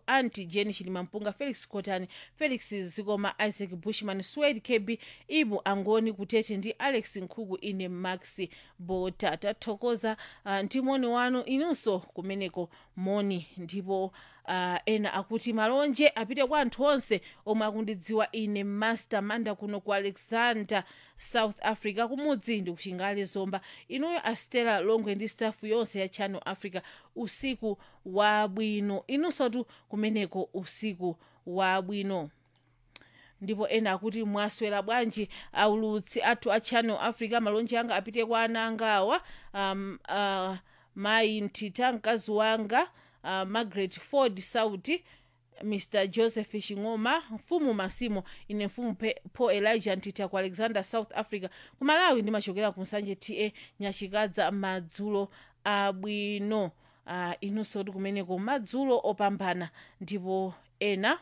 anti jeni chilimampunga felix cotani felix zikoma isaac bushman swed kb ibu angoni kutete ndi alex nkhuku ine max bota tathokoza uh, ndi moni wanu inunso kumeneko moni ndipo uh, ena akuti malonje apite kwa anthu onse omwe akundidziwa ine master manda kuno ku alexander south africa kumudzi ndi kuchingale zomba inuyo astela longwe ndi stafu yonse ya channel africa usiku wabwino inunsotu kumeneko usiku wabwino ndipo ena akuti mwaswera bwanji aulutsi athu a channel africa malonje anga apite kwa ana anga awa um, uh, mayi mtita mkazi wanga uh, margaret ford sauti mr joseph shing'oma mfumu masimo ine mfumu Pe- paul elijah ntita ku alexander south africa ku malawi ndimachokera ku nsanje ta nyachikadza madzulo abwino uh, inunso ti kumeneko madzulo opambana ndipo ena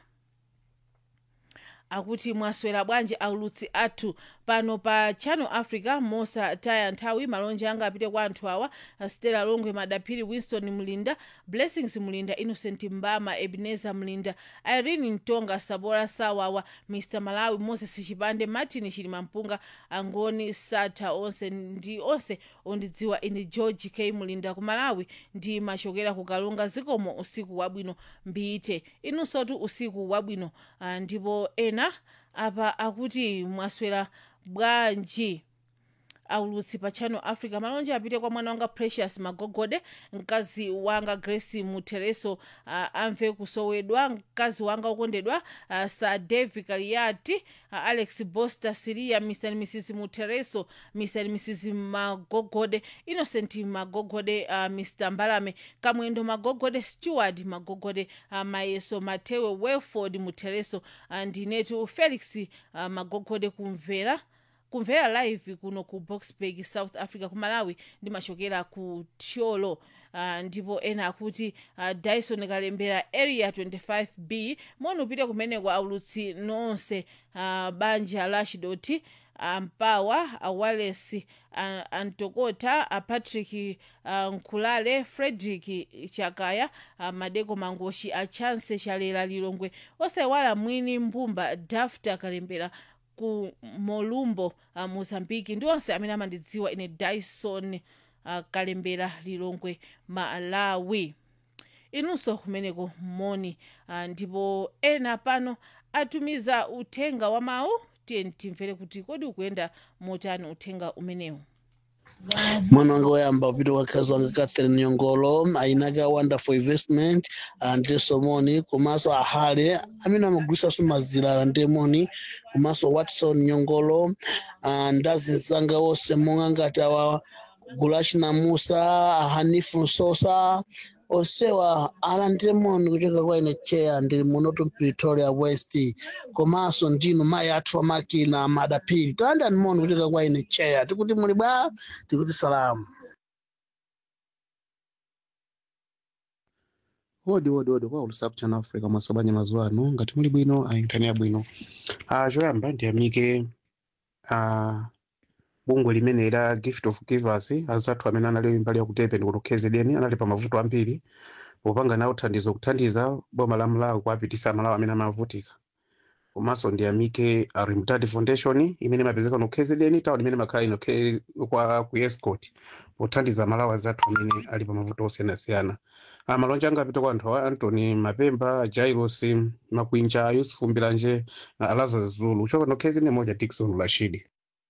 akuti mwaswera bwanji aulutsi athu pano pa channel africa mosataya nthawi malonje anga apite kwa anthu awa stella longwe madaphiri winston mlinda blessings mlinda innocent mbama ebenezer mlinda irene mtonga sabora sawawa mr malawi moses chipande martin chilimampunga angoni satha onse ndi onse ondidziwa ine george k mlinda ku malawi ndi machokera ku kalunga zikomo usiku wabwino mbite inunsotu usiku wabwino Ah, ndipo ena apa akuti mwaswera bwanji aulutsi pa channel africa malonje apite kwa mwana wanga precious magogode mkazi wanga grace mutereso uh, amve kusowedwa mkazi wanga ukondedwa uh, sir davi kaliati uh, alex boster siria mr and mrs mutereso mr and mrs magogode innocent magogode uh, mr mbalame kamwendo magogode steward magogode uh, mayeso matewe welford mutereso uh, ndinetu felix uh, magogode kumvera kumvera live kuno ku boxburg south africa ku malawi ndimachokera ku tiolo uh, ndipo ena akuti uh, dyson kalembera area 25b moni upite kumeneko aulutsi nonse uh, banja lashidoti mpawa awales antokota apatrick uh, nkhulale frederick chakaya uh, madeko mangoshi achanse chalera lilongwe osaiwala mwini mbumba dafta kalembera ku molumbo uh, mozambiki ndi onse amene amandidziwa ine dyson uh, kalembera lilongwe malawi inunso kumeneko moni uh, ndipo ena pano atumiza uthenga wa mawu tiye timvere kuti kodi ukuyenda motani uthenga umenewu mwana wanga woyamba upite wakazi wanga catherine nyongolo ainake a wonderful investment ande somoni komanso ahale amene amagwiritsanso mazira ndemoni komanso watson nyongolo ah, ndazinzanga onse monga ngati awa gulachi namusa ahanifu nsosa onsewa alandemoni kuchoka kwa ine cheya ndili munotu pretoria west komanso ndinu mayi athu amakina madapiri talandani moni kuchoka kwa ine cheya tikuti muli bwa tikuti salamu wodi wodi wodi kwa ulusapu channel africa mwasobanya mazuwa ano ngati muli bwino ayinkani abwino uh, choyamba ndiyamike uh, bungwe limene la gift of givers azathu amene anali mbali yakutepe ndikuti kzn anali pa mavuto ambiri popanga nawo thandizo kuthandiza boma la malawi kuapitisa malawi amene amavutika komanso ndiyamike uh, remtad foundation imene imapezeka no kzn tawo limene makhala ino K- kwa ku escort pothandiza malawi azathu amene ali pa mavuto osiyanasiyana Ah, malonje anga apita kwa anthu awa antony mapemba jairos makwinja yusufu mbiranje na lazarus zulu uchoka no kzn moja dikson rashidi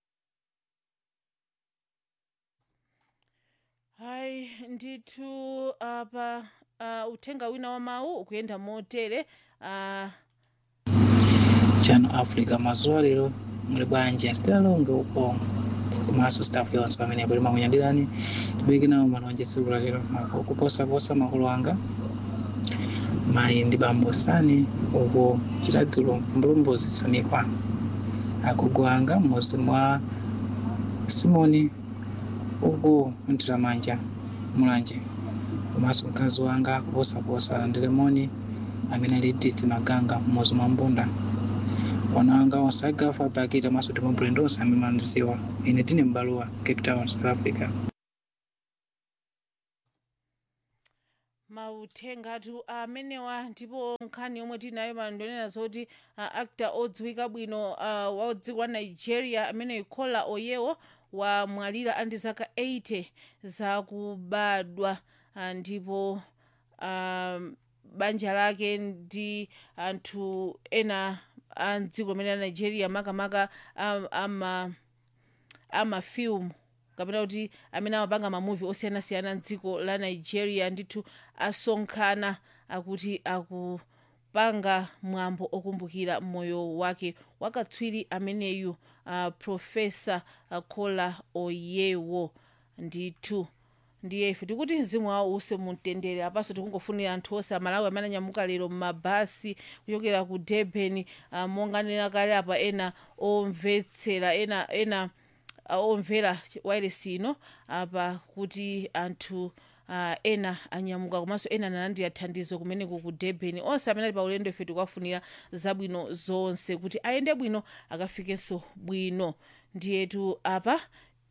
hayi ndithu apa uh, uthenga wina wa mawu ukuyenda motere uh, channel africa mazuwa lero muli bwanji asitera longe uko komanso staff yonse pamene buli makunyadirani tibweke nawo malonje tsiku la lero ako kuposaposa makolo anga mayi ndi bambo sani uko chiladzulo mbulumbuzi samikwa agogo anga m'muzi mwa simoni uko mtiramanja mulanje komanso mkazi wanga kuposaposa ndilemoni amene ali Edith maganga m'muzi mwa mbunda wana wanga onse agafa apakita maso timabulendo onse amene mandiziwa ine tine m'baluwa cape town south africa mauthengatu amenewa ndipo nkhani yomwe tinayo mandonena zoti uh, actor odziwika bwino uh, wa dziko la nigeria amene ikola oyewo wamwalira andi zaka 80 zakubadwa uh, ndipo um, banja lake ndi anthu ena a mdziko limene la nigeria makamaka ama, ama, amafilmu kapena kuti amene amapanga mamuvi osiyanasiyana mdziko la nigeria ndithu asonkhana akuti akupanga mwambo okumbukira moyo wake wakatswiri ameneyu uh, profesa uh, kola oyewo ndithu ndiye ife tikuti mzimu wawo use mumtendere apanso tikungofunira anthu onse amalawi amene anyamuka lero mmabasi kuchokera ku durban uh, monga nena kale apa ena omvetsera ena ena uh, omvera wailesi ino apa kuti anthu uh, ena anyamuka komanso ena analandira thandizo kumeneko ku durban onse amene ali pa ulendo ife tikuwafunira zabwino zonse kuti ayende bwino akafikenso bwino ndiyetu apa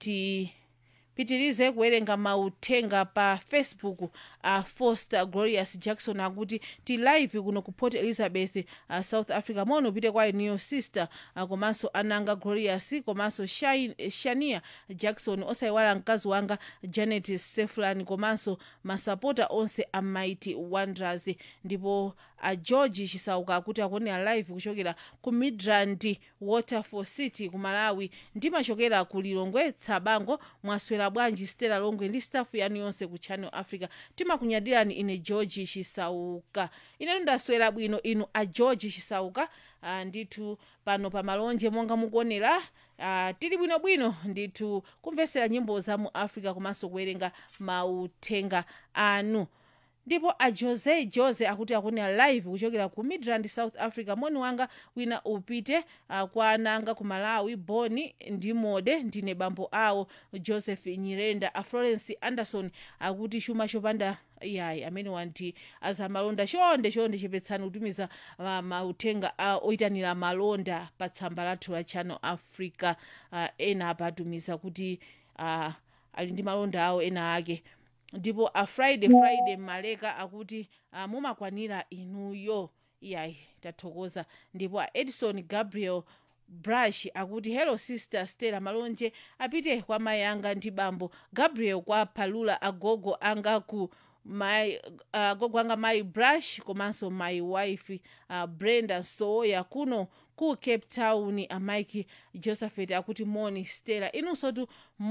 ti pitirize kuwerenga mauthenga pa facebook a uh, foster glorious jackson akuti ti live kuno ku port elizabeth uh, south africa mono upite kwa iniyo sister uh, komanso ananga glorious komanso Shai- shania jackson osayiwala mkazi wanga janet seflan komanso masapota onse a mighty wonders ndipo a george chisauka akuti akuonera live kuchokera ku midrand waterfall city ku malawi ndimachokera ku lilongwe tsabango mwaswera bwanji stela longwe ndi stafu yanu yonse ku channel africa timakunyadirani ine george chisauka inetu ndaswera bwino inu a george chisauka uh, ndithu pano pa malonje monga mukuonera uh, tili bwinobwino ndithu kumvesera nyimbo za mu africa komanso kuwerenga mauthenga anu ndipo a jose jose akuti akuonera live kuchokera ku midrand south africa moni wanga wina upite uh, kwa ananga ku malawi boni ndi mode ndine bambo awo joseph nyirenda a florence anderson akuti chuma chopanda yayi amene wanti azamalonda chonde chonde chepetsani kutumiza uh, mauthenga uh, oyitanira malonda pa tsamba lathu la channel africa uh, ena apatumiza kuti uh, ali ndi malonda awo ena ake ndipo a friday friday maleka akuti uh, mumakwanira inuyo iyayi tathokoza ndipo a edison gabriel brush akuti hello sister stella malonje apite kwa mayi anga ndi bambo gabriel kwa palula agogo anga ku my uh, gogo anga my brush komanso my wife uh, brenda soya kuno ku cape town amike josephet akuti moni stella inunso tu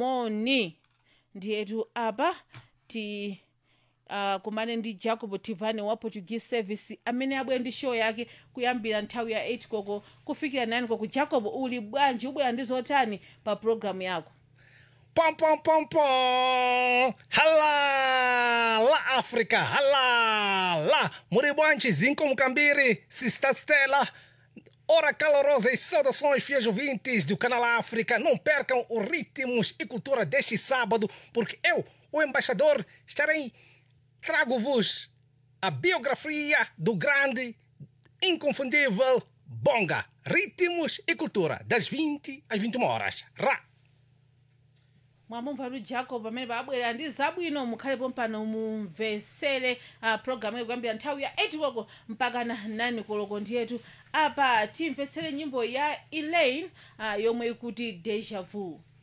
moni ndiyetu apa ti uh, kumane ndi jacob tivane wa portuguese service amene abwera ndi show yake kuyambira nthawi ya 8 koko kufikira 9 koko jacob uli bwanji ubwera ndi zotani pa programu yako Pom, pom, pom, pom. Hala! La África! Hala! La! Muribante, Zinco Mucambiri, Sista Stella. Ora calorosas saudações, fiéis ouvintes do canal África. Não percam os ritmos e cultura deste sábado, porque eu, o embaixador, estarei. Trago-vos a biografia do grande, inconfundível Bonga. Ritmos e cultura, das 20 às 21 horas. Ra! mwamumva tu jacob amene paabwera ndi zabwino mukhalepo mpano mumvesere uh, programu kuyambira nthawi ya 8 koloko mpaka na 9 koloko ndiyetu apa timvetsere nyimbo ya elaine uh, yomwe ikuti deja vu